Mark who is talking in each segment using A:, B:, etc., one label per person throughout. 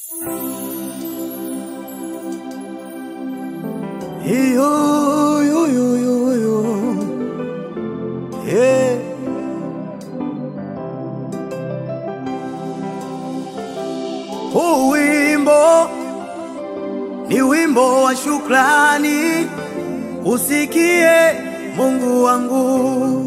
A: Yo, yo, yo, yo, yo. Yeah. Huu wimbo ni wimbo wa shukrani, usikie Mungu wangu.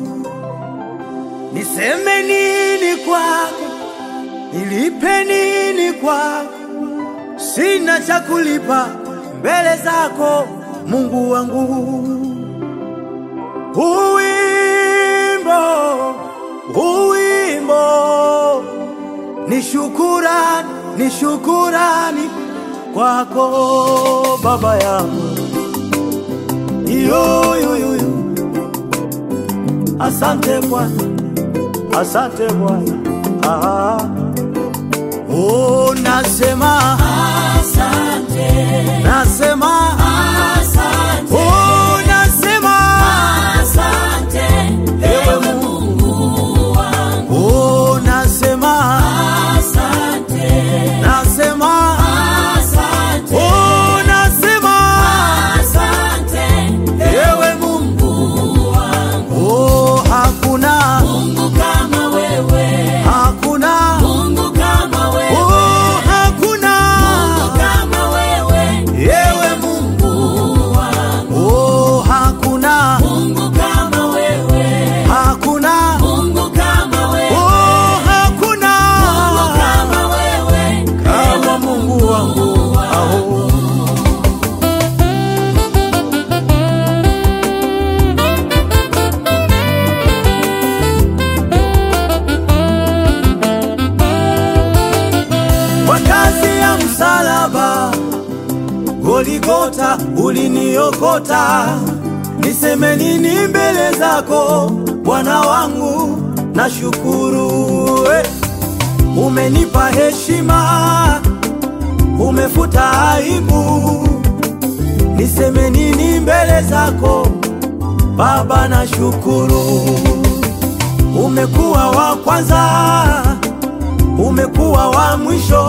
A: Niseme nini kwako, nilipe nini kwako? Sina cha kulipa mbele zako Mungu wangu. Huu wimbo, huu wimbo ni shukurani, ni shukurani kwako Baba yangu. Yo, yo, yo, yo. Asante Bwana, asante Bwana. Ah. Oh, nasema
B: Asante,
A: nasema
B: asante,
A: oh, nasema
B: asante, ewe Mungu wangu.
A: oh, nasema
B: Asante,
A: nasema
B: asante,
A: oh, nasema
B: asante,
A: ewe Mungu
B: Mungu wangu.
A: oh, hakuna
B: Mungu kama wewe,
A: hakuna
B: Mungu kama wewe,
A: oh, hakuna
B: Mungu kama wewe,
A: ewe Mungu
B: Mungu wangu.
A: oh, hakuna
B: Mungu kama wewe,
A: hakuna
B: Mungu kama wewe,
A: oh, hakuna
B: Mungu kama wewe,
A: kama Mungu wangu aho kwa kazi ya msalaba Goligota uliniokota, niseme nini mbele zako Bwana wangu? Nashukuru eh. Umenipa heshima, umefuta aibu, niseme nini mbele zako Baba? Nashukuru umekuwa wa kwanza, umekuwa wa mwisho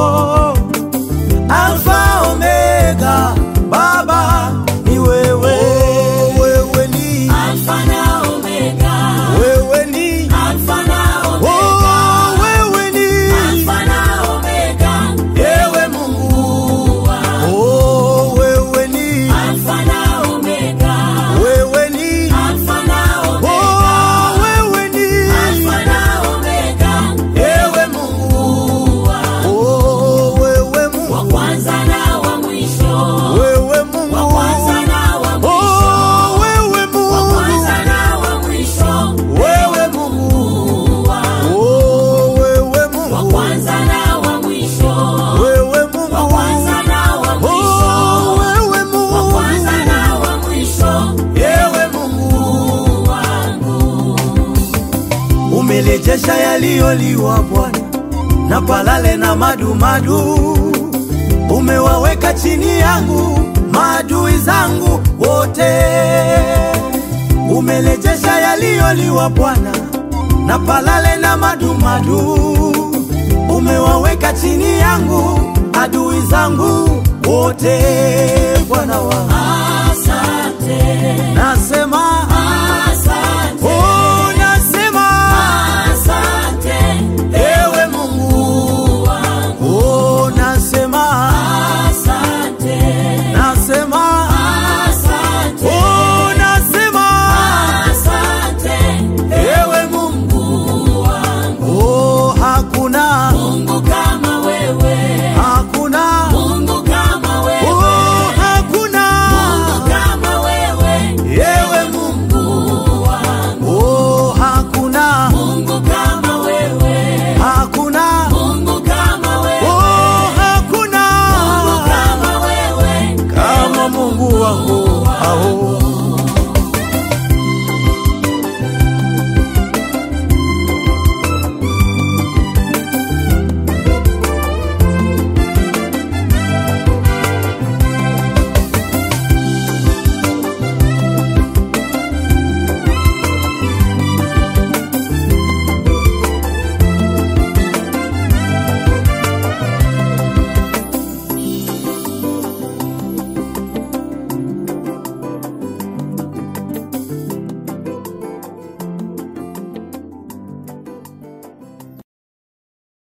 A: Alfa Omega, Baba ni wewe, wewe ni
B: Alfa na Omega,
A: wewe ni
B: Alfa na Omega,
A: oh, wewe ni
B: Alfa na Omega,
A: ewe Mungu
B: Mungu wangu.
A: oh, wewe ni
B: Alfa na Omega,
A: wewe ni
B: Alfa na Omega,
A: oh, wewe ni
B: Alfa na Omega,
A: ewe Mungu
B: Mungu wangu.
A: oh, wewe
B: Wa
A: Mungu
B: kwanza na wa mwisho,
A: wewe
B: wa
A: Mungu
B: kwanza na wa mwisho,
A: oh, wewe
B: wa
A: Mungu
B: kwanza na wa mwisho,
A: wewe Mungu
B: Mungu wangu.
A: oh, wewe
B: Wa
A: Mungu
B: kwanza na wa mwisho,
A: wewe
B: wa
A: Mungu
B: kwanza na wa
A: oh,
B: mwisho,
A: wewe
B: wa
A: Mungu
B: kwanza na wa mwisho,
A: ewe Mungu
B: Mungu wangu.
A: umelejesha yaliyoliwa Bwana na palale na madumadu, umewaweka chini yangu maadui zangu wote. Umelejesha yaliyoliwa Bwana na palale na madumadu, umewaweka chini yangu adui zangu wote. Bwana wangu
B: Asante,
A: nasema